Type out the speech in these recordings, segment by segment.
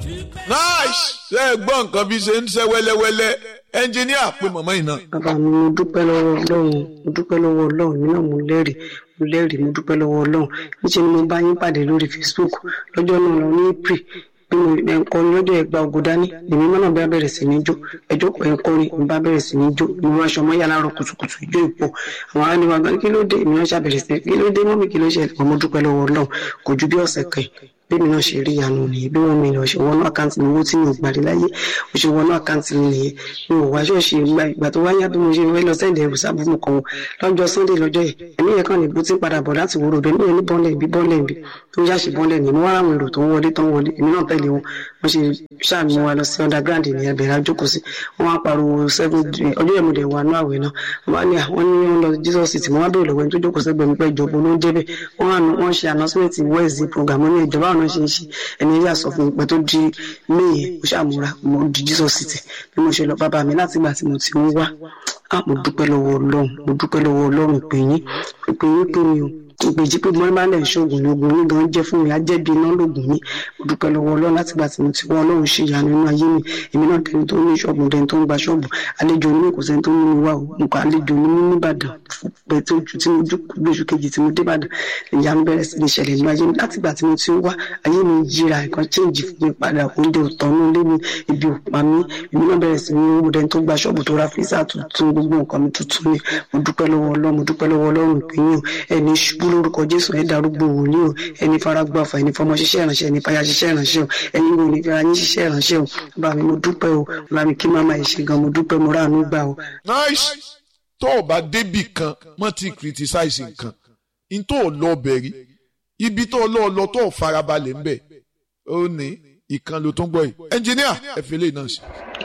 nice ṣe é gbọ́ nǹkan bí ṣe ń ṣe wẹ́lẹ́wẹ́lẹ́ ẹnjìníà pé mọ̀mọ́ yìí náà. bàbá mi mo dúpẹ́ lọ́wọ́ ọlọ́run mo dúpẹ́ lọ́wọ́ ọlọ́run mi náà mo lẹ́rìí mo lẹ́rìí mo dúpẹ́ lọ́wọ́ ọlọ́run níṣẹ́ ni mo bá yín pàdé lórí Facebook lọ́jọ́ náà lọ ní april bí mo ẹ̀ ń kọrin lọ́jọ́ ẹgbà ògùn dání èmi náà bá bẹ̀rẹ̀ sí ní jó ẹjọ́ pẹ̀ ń kọrin mo bá bẹ̀rẹ̀ sí ní jó mo rán aṣọ mọ́yà láàárọ̀ kùtùkùtù ijó ìpò àwọn aráàlú wa gan kí ló dé èmi náà ṣàbẹ̀rẹ̀ sí kí ló dé mọ́mí kí ló ṣẹlẹ̀ mo dúpẹ́ lọ́wọ́ ọlọ́run kò ju bí ọ̀sẹ̀ kan bẹ́ẹ̀ mi náà ṣe rí ìyanu nìyẹn bí wọ́n mi lọ ṣe wọnú àkáǹtì mi owó tí mi ò gbàdé láyé mo ṣe wọnú àkáǹtì mi nìyẹn mi ò wá ṣọ́ọ̀ṣì ìgbà ìgbà tó wáyá bí mo ṣe fẹ́ lọ sẹ́ǹdẹ̀ ẹ̀rù sábùmù kan wọn lọ́jọ́ sunday lọ́jọ́ yìí ẹ̀mí yẹn kàn ní bó ti ń padà bọ̀ láti wúrò bẹ́ẹ̀ mi ò ní bọ́ọ̀lẹ̀ ibi bọ́ọ̀lẹ̀ ibi tó ń ṣàṣì bọ́ọ̀lẹ̀ ní mo wá àwọn èrò tó ń wọlé tó ń wọlé èmi náà tẹ̀lé wọn wọ́n ṣe ṣáàmì wa lọ sí underground ní ẹbẹ̀rẹ̀ àjókòó sí wọ́n wá pariwo seven ọjọ́ yẹn mo dẹ̀ wà ní àwẹ̀ náà wọ́n bá ní àwọn ní wọ́n lọ jesus city mo wá bèèrè lọ́wọ́ ẹni tó jókòó sẹ́gbẹ̀ẹ́ mi pé ìjọba ló ń débẹ̀ wọ́n ṣe announcement wednesday program ní ìjọba àwọn náà ṣe ń ṣe ẹni yà sọ fún mi pé tó di may mo ṣàmúra mo di jesus city bí mo ṣe lọ bàbá mi láti ìgbà tí mo ti ń wá mo dúpẹ́ lọ́wọ́ ọlọ́run mo dúpẹ́ lọ́wọ́ ọlọ́run pé yín pé yín pé mi ò ìgbèjì pé mo máa ń lẹ̀ ṣoògùn ní ogun mi gan jẹ́ fún mi ajẹ́bi iná lóògùn mi mo dúpẹ́ lọ́wọ́ ọlọ́run láti gbà tí mo ti wọ́n ọlọ́run ṣe ìyanu nínú ayé mi èmi náà dẹni tó ní ṣọ́ọ̀bù dẹni tó ń gba ṣọ́ọ̀bù àlejò onímọ̀ kò sẹ́ni tó ní mi wá o mo kọ́ àlejò onímọ̀ nìbàdàn pẹ̀ tó ju tí mo gbèsù kejì tí mo dé ìbàdàn ìyanu bẹ̀rẹ̀ sí ní ṣẹlẹ̀ nínú ayé mi láti gbà tí mo ti ń wá ayé mi yíra nǹkan chéǹjì fún mi padà oúnjẹ òtọ́nú ilé mi ibi òpá mi èmi náà bẹ̀rẹ̀ sí ní owó dẹni tó gba ṣọ́ọ̀bù tó ra fíìsà tuntun gbogbo nǹkan mi tuntun ni mo dúpẹ́ lọ́wọ́ ọlọ́run mo dúpẹ́ lọ́wọ́ ọlọ́run ìpínyìn ẹni ṣubú lórúkọ jésù ẹ darúgbó wòlíì o ẹni faragbá ọfà ẹni fọmọ ṣiṣẹ́ ìránṣẹ́ ẹni fàyà ṣiṣẹ́ ìránṣẹ́ o ẹni wo ni fẹ́ra yín ṣiṣẹ́ ìránṣẹ́ o bá mi mo dúpẹ́ o bá mi kí màmá yìí ṣe gan mo dúpẹ́ mo ráàánú gbà o. nice tó o bá débì kan mọ́ ti criticize nǹkan n tó o lọ bẹ̀rí ibi tó o lọ lọ tó o farabalẹ̀ ń bẹ̀ ó ní ìkan ló tó ń gbọ́ yìí ẹnjìníà ẹ fi lè náà sí.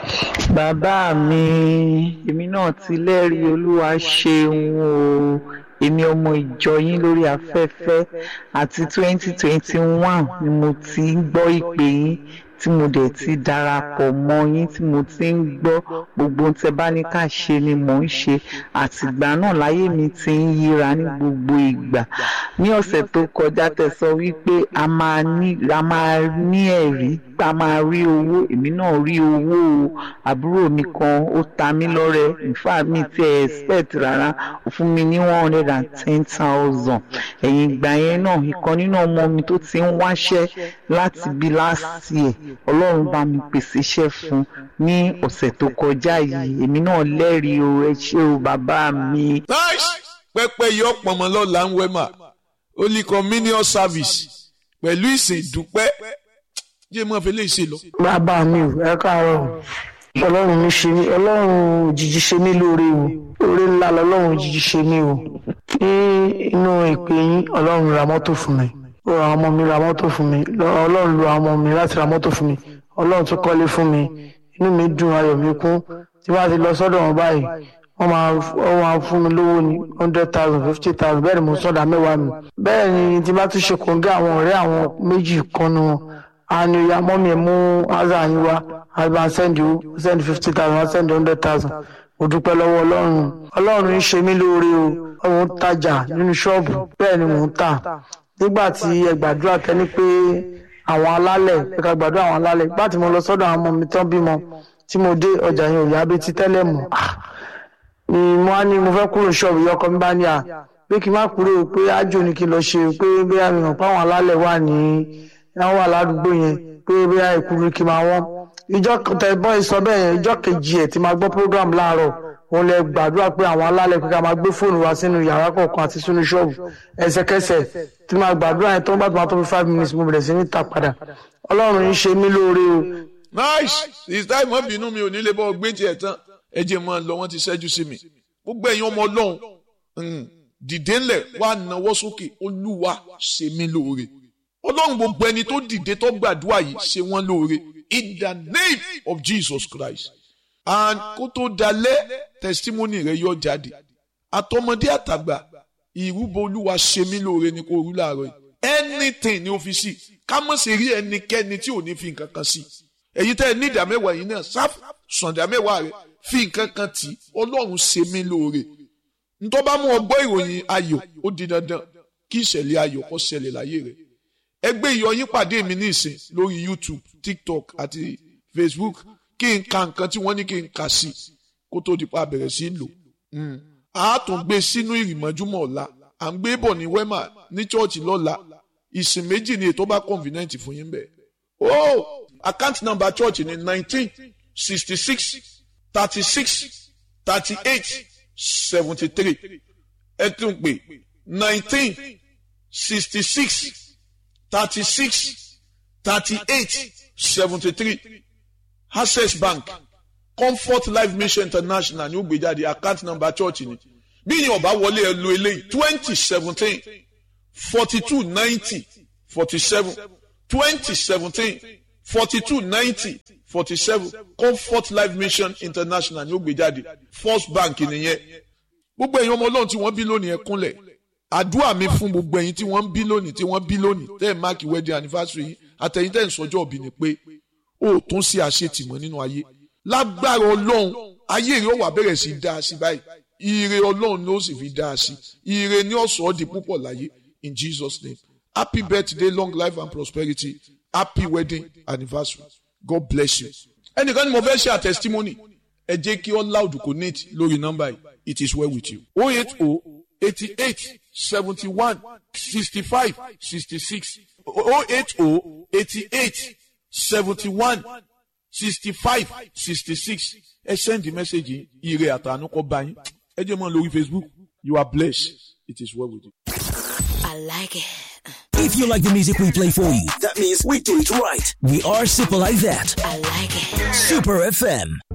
bàbá mi èmi náà ti lẹ́rìí olúwa ṣeun o èmi ọmọ ìjọ yín lórí afẹ́fẹ́ àti twenty twenty one ni mo ti ń gbọ́ ìpè yín tí mo dẹ̀ ti darapọ̀ mọ́ yín tí mo ti ń gbọ́ gbogbo tẹ bá ní ká ṣe ni mò ń ṣe àtìgbà náà láyé mi ti ń yíra ní gbogbo ìgbà ní ọ̀sẹ̀ tó kọjá tẹ sọ wípé a máa ní a máa ní ẹ̀rí a máa rí owó èmi náà rí owó o àbúrò mi kan ó ta mí lọ́rẹ ìfà mi ti ẹ̀ expect rárá ó fún mi ní one hundred and ten thousand ẹ̀yìn ìgbà yẹn náà ìkan nínú ọmọ mi tó ti ń wáṣẹ́ láti bí last year ọlọ́run bá mi pèsè iṣẹ́ fún ní ọ̀sẹ̀ tó kọjá yìí èmi náà lẹ́rìí o ẹ ṣé o bàbá mi. nice pẹpẹ yọ pọnmọ lọla ń wẹmà holy communion service pẹ̀lú ìsìn ìdúpẹ́ jẹ́ mọ́ fi lè ṣe lọ. bàbá mi ò ẹ káàárọ̀ ọlọ́run mi ṣe mí ọlọ́run òjijì ṣe mí lóore o oore ńlá lọ́lọ́run òjijì ṣe mí o ní inú ìpè yín ọlọ́run ra mọ́tò fún mi ó ra ọmọ mi ra mọ́tò fún mi ọlọ́run lo àwọn ọmọ mi láti ra mọ́tò fún mi ọlọ́run tún kọ́lé fún mi inú mi dùn ayọ̀ mi kún tí wọ́n ti lọ sọ́dọ̀ wọn báyìí wọ́n máa wọ́n máa fún mi lówó ní hundred thousand fifty thousand bẹ́ẹ̀ ni mo sọ̀dà mẹ́wàá mi bẹ́ẹ̀ ni tí bá tún ṣe kòńgẹ́ àwọn ọ̀rẹ́ àwọn méjì kan nu wọn a ní ìyá mọ́mí ẹ̀ mú aza yín wá a bá send you send fifty thousand a send hundred thousand mo dúpẹ́ lọ́wọ́ ọlọ́run ọlọ́run ń ṣe mí lóore o òun tajà nínú ṣọ́ọ̀bù bẹ́ẹ̀ ni mò ń tà nígbà tí ẹ gbàdúrà tẹ́ni pé àwọn alálẹ̀ ẹ ká gbàdúrà àwọn alálẹ̀ nígbà tí mo lọ sọ́dọ̀ àwọn ọmọ mi tán bímọ tí mo dé ọjà yẹn ò yá bí ti tẹ́lẹ̀ mọ́ ni mo á ní mo fẹ́ kúrò ṣọ́ọ̀bù yọkọ mi bá ní à pé kí n má kúrò pé ájò ni kí n lọ ṣe pé bí àmì hàn pé àwọn alálẹ̀ wà ní àwọn wà ládùúgbò yẹn pé bí àìkúrú kí n máa wọ́n ìjọ tẹ̀gbọ́n ìsọ bẹ́ẹ̀ yẹn ìjọ kejì ẹ̀ tí máa gbọ́ program láàárọ̀ òun lè gbàdúrà pé àwọn alálẹ̀ pé ká máa gbé fóònù wa sínú yàrá kọ̀ọ̀kan àti sínú ṣọ́ọ̀bù ẹsẹ̀kẹsẹ̀ tí máa gbàdúrà yẹn tó ń bá tó máa tó fi five minutes mo bẹ̀rẹ̀ sí ní ta padà ọlọ́run ń ṣe mí lóore o. nice ìsítá ìmọ̀ bínú mi ò ní lè bọ́ gbé tiẹ̀ tán ẹ jẹ́ mọ́ lọ wọ́n ti ṣẹ́jú sí mi gbogbo ẹ̀yin ọmọ ọlọ́run dìde ńlẹ̀ wá nawọ́ sókè olúwa ṣe mí lóore ọlọ́run gbogbo ẹni tó dìde tó gbàdúrà yìí ṣe wọ́n lóore in the name of Jesus Christ and kó tó dalẹ̀ testimony rẹ yọ jáde àtọmọdé àtàgbà ìrúbọ olúwa ṣe mí lóore ni kò rú láàárọ̀ yìí anything ni ó fi sí ká mọ̀ sí rí ẹnikẹ́ni tí ò ní fi nǹkan kan sí èyí tẹ́ ẹ ní ìdámẹ́wàá yìí náà sáf sàndámẹ́wàá rẹ fi nǹkan kan tì ọlọ́run ṣe mí lóore ntọ́ bá mú ọgbọ́ ìròyìn ayọ̀ ó di dandan kí ìṣẹ̀lẹ̀ ayọ̀ kó ṣẹlẹ̀ láyé rẹ̀ ẹgbẹ́ ìyọyín pàdé mi ní ìsìn lórí youtube tiktok àti facebook kí n ka nǹkan tí wọ́n ní kí n kà sí kó tó di pa bẹ̀rẹ̀ sí lò a tún gbé sínú ìrìmọ́júmọ́ ọ̀la à ń gbé bọ̀ ní wema ní chọ́ọ̀chì lọ́la ìsìn méjì ni ètò bá convenient fún yín bẹ́ẹ̀. o account number church ni nineteen sixty six thirty six thirty eight seventy three ẹ tún pè nineteen sixty six thirty six thirty eight seventy three access bank comfort life mission international ní ó gbé jáde account number church ni bí yín ọba wọlé ẹ lo eléyìí twenty seventeen forty two ninety forty seven twenty seventeen forty two ninety forty seven comfort life mission international ní ó gbé jáde first bank nìyẹn gbogbo ẹ̀yin ọmọ ọlọ́run tí wọ́n bí lónìí ẹ kúnlẹ̀ àdúrà mi fún gbogbo ẹ̀yin tí wọ́n bí lónìí tí wọ́n bí lónìí tẹ́ ẹ̀ máàkì wedding anniversary yìí àtẹ̀yìn tẹ́ ẹ̀ ń sọjọ́ òbí ni pé ó tún ṣe àṣetìmọ́ nínú ayé lágbára ọlọ́run ayé rẹ̀ ó wà bẹ̀rẹ̀ sí í dáa sí báyìí ire ọlọ́run ló sì fi dáa sí ire ní ọ̀sọ́ di púpọ̀ láyé in jesus name happy birthday long life and prosperity happy wedding anniversary god bless you. ẹnìkan ni mo fẹ́ ṣe a testimony ẹ jẹ́ kí all loud connect lórí nọ́mbà yìí it is well with you. o eight o eighty eight seventy one sixty five sixty six o eight o eighty eight seventy one sixty five sixty six ẹ send the message yìí ire àtànú kọ bá yín ẹ jẹ́ mọ́ lórí facebook you are blessed it is well with you. I like it. If you like the music we play for you, that means we do it right. We are Super Like That. I like it. Super FM.